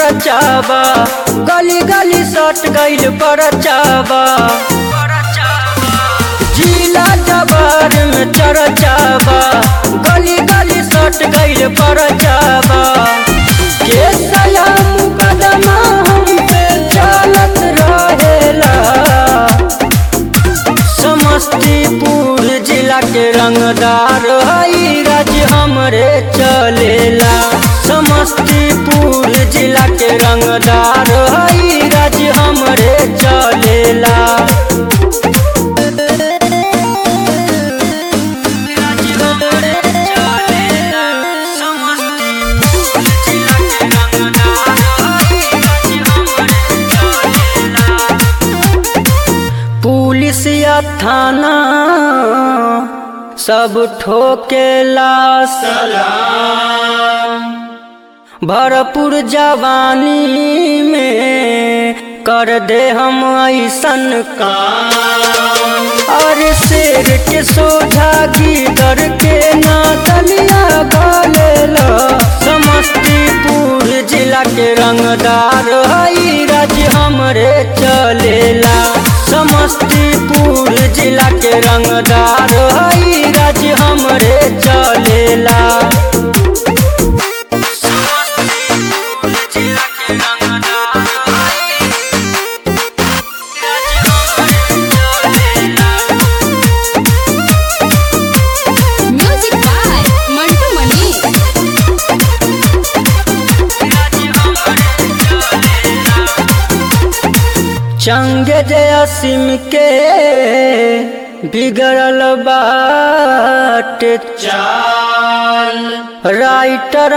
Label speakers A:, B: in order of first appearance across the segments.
A: चरचाबा गली गली सट गइल परचाबा जिला जबार में चरचाबा गली गली सट गइल परचाबा के सया मुकदमा हम पे चलत रहेला समस्तीपुर जिला के रंगदार हई राज्य हमरे चलेला समस्तीपुर जिला के रंगदार हई राज्य हमरे चलेला राज्य हमरे चलेला। समस्तीपुर जिला के रंगदार हई राज्य हमरे चलेला। पुलिस या थाना सब ठोकेला सलाम भरपूर जवानी में कर दे हम ऐसन काम और शेर के सोझा गिदर के ना दलिया गलेला समस्तीपुर जिला के रंगदार हई राज्य हमरे चलेला समस्तीपुर जिला के रंगदार हई राज्य हमरे चलेला समस्तीपुर जिला के रंगदार हई राज्य हमरे चलेला
B: Music by Mantu Mani.
A: चंग जयसिम के बिगड़ल बाट चाल राइटर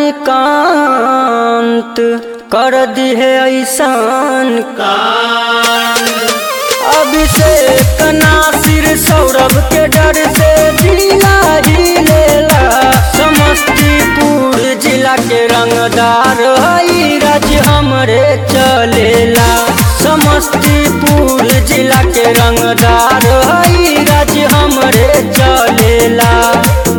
A: मणिकांत कर दिहे ऐसान कान अभिषेक नासिर सौरभ के डर से जिला ही लेला समस्तीपुर जिला के रंगदार हई राज्य हमरे चलेला समस्तीपुर जिला के रंगदार हई राज्य हमरे चलेला